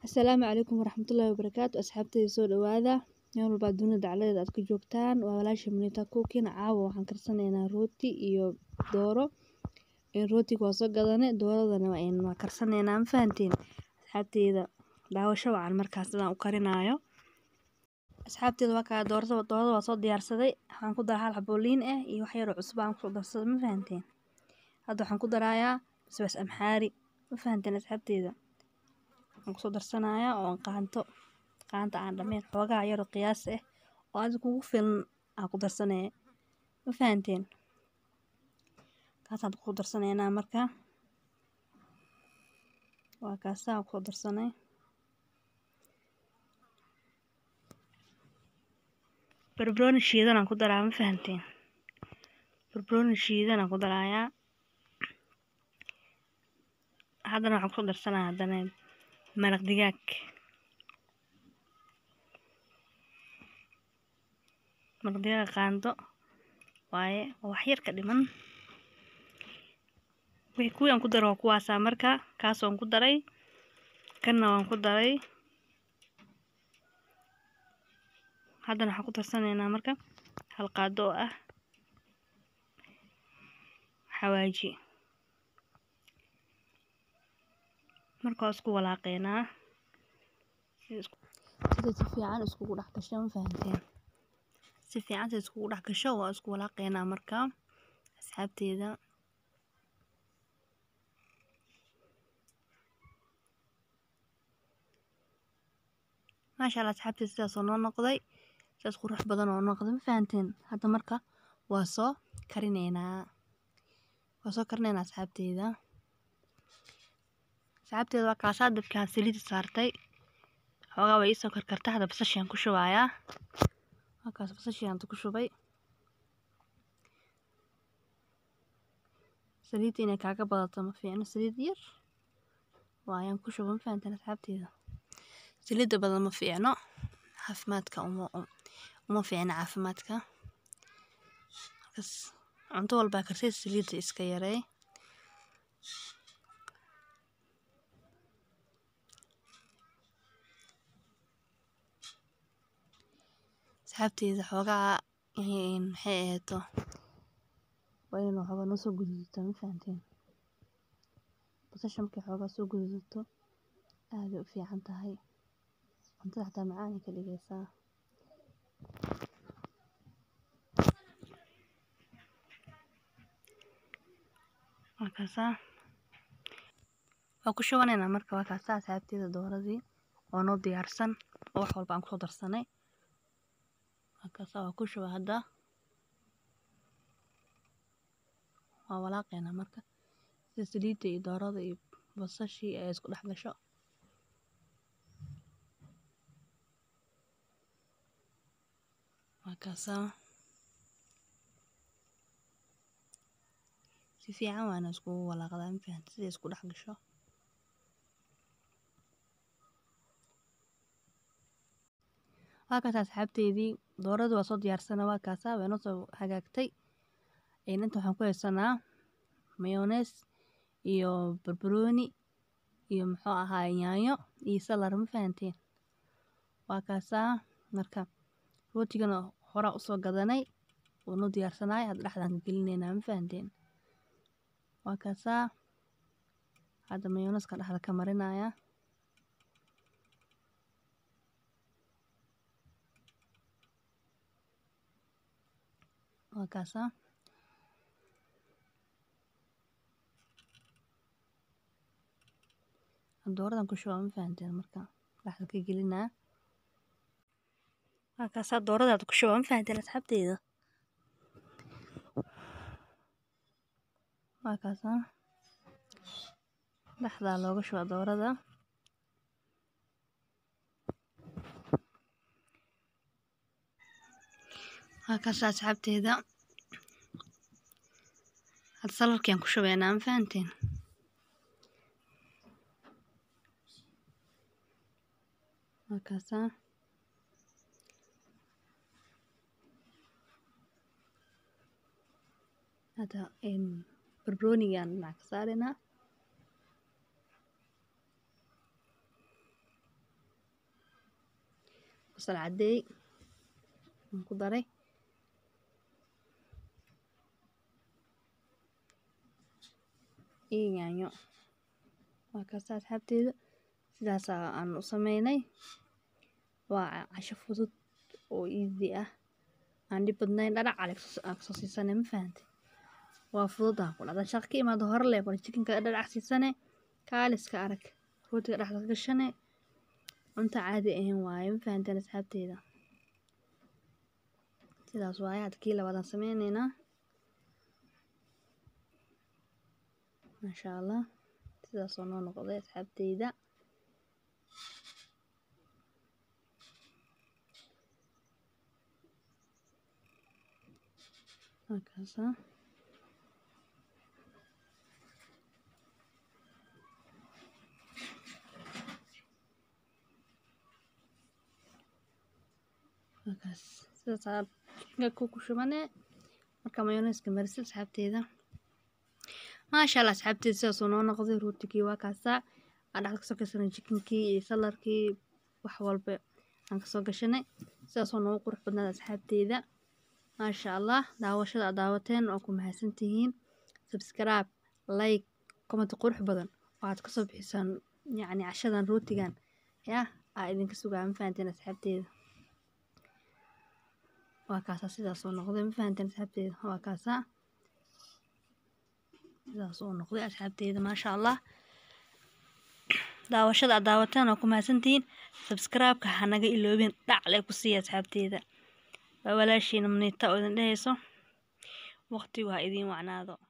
Asalaamu calaykum waraxmatullaahi wabarakaatu asxaabteyda soo dhawaada meel walba dunida dacaladeeda aad ka joogtaan waa walaasha Munita Cooking caawa waxaan karsanaynaa rooti iyo dooro rootiga waa soo gadane dooradana waa karsanaynaa ma fahanteen asxaabteyda daawasho wacan markaas sidaan u karinayo asxaabteyda waa kaa doorada doorada waa soo diyaarsaday waxaan ku daraa hal xabo liin ah iyo wax yar oo cusbo aan kusoo darsaday ma fahanteen hadda waxaan ku darayaa basbaas amxaari ma fahanteen asxaabteyda waxaan kusoo darsanayaa oo qaanto qaanta aan dhameen xoogaa yar oo qiyaas ah oo adiga kugu filan aan ku darsanaya ma fahanteen kaasaan ku darsanaynaa marka waa kaasaan kusoo darsanay barbarooni shiidan aan ku daraa ma fahanteen barbarooni shiidan aan ku darayaa haddana waxaan kusoo darsanaya haddana maraq digaag maraq digaag qaando waaye oo wax yar ka dhiman wixii kuwii aan ku daro waa kuwaasaa marka kaas waan ku daray kanna waan ku daray haddana waxaan ku darsanaynaa marka hal qaado oo ah xawaaji marka waa isku walaaqeynaa sida si fiican iskugu dhex gasho ma fahanteen si fiican sida iskugu dhex gasho waa isku walaaqeynaa marka asxaabteeda maasha allah asxaabteeda sidaas oo noo noqday sidaas qurux badan oo noqday ma fahanteen hadda marka waa soo karineynaa waa soo karineynaa asxaabteeda asxaabteeda waa kaasaa dabkaan saliida saartay xoogaa way iisoo karkarta hadda basashiaan ku shubayaa waa kaas basashiaan ku shubay saliidda inay kaaga badato ma fiicno saliid yar waayaan ku shuba ma fahanteen asxaabteeda saliidda badan ma fiicno caafimaadka uma uma fiicno caafimaadka markaas cunto walbaa karsay saliidda iska yarey asxaabteyda xoogaa maxay ahayto waa inuu xoogaa noo soo gududato ma fahanteen basasha markay xoogaa soo gududato aaday u fiican tahay cuntada xataa macaanay ka dhigaysaa waa kaasaa waa ku shubanaynaa marka waa kaasaa asxaabteeda dooradii oo noo diyaarsan oo wax walba aan kusoo darsanay waa kaasaa waa ku shuba hadda waa walaaqeynaa marka sida saliidda iyo doorada iyo basashii ay isku dhex gasho waa kaasaa si fiican waana iskugu walaaqdaa ma fahanti siday isku dhex gasho waa kaas asxaabteydii doorada waa soo diyaarsana waa kaasaa way noo soo hagaagtay inta waxaan ku haysanaa mayonees iyo barbarooni iyo muxuu ahaa yaanyo iyo salar ma fahanteen waa kaasaa marka rootigana horaa usoo gadanay wuu noo diyaarsanaay hadda dhexdaan ka gelinaynaa ma fahanteen waa kaasaa hadda mayoneeska dhexda ka marinaya waa kaasaa dooradan ku shubaa ma fahanteen marka dhexda ka gelinaa waa kaasaa dooradaada ku shubaa ma fahanteen asxaabteyda waa kaasaa dhexdaa looga shubaa doorada waa kaasaa asxaabteeda hadda salarkiaan ku shubaynaa ma fahanteen waa kaasaa hadda barbaroonigaan dhinac ka saaraynaa basal cadeey aan ku daray iyo yaanyo waa kaasa asxaabteeda sidaas aan u sameynay waa casho fudud oo easy ah aan dhib badnayn dhanac aan kasoo siisanay ma fahantay waa fudud aan ku dhacda shaqo ka imaado hore leh bal chicken-ka dhanac siisane kaaliska arag rootiga dhexda ka gashane cunta caadi ahayn waaye ma fahanteen asxaabteeda sidaas waaye hadda kii labaadaan sameyneynaa maasha allah sidaasoo noo noqday asxaabteyda halkaasa halkaas sidaasaa chicken ku ku shubane marka mayoneeska marisid asxaabteeda maasha allah asxaabteeda sidaasuu noo noqday rootigii waa kaasaa aan dhexda kasoo gashanay chickenkii iyo salarkii wax walba aan kasoo gashanay sidaasoo noogu qurux badnaada asxaabteeda maasha allah daawashada aad daawateen waa ku mahadsantihiin subscribe like comment qurux badan waxaad kasoo bixisaan yacni cashadan rootigan yaa aa idinka sugaa ma fahanteen asxaabteeda waa kaasaa sidaas oo noqday ma fahanteen asxaabteeda waa kaasaa sidaas oo noqday asxaabteeda maasha allah daawashada aad daawateen waa ku mahadsantihiin subscribe-ka hanaga iloobin dhacle ku siiya asxaabteeda waa walaashiina maniita oo idin dhehayso waqtigu ha idiin wacnaado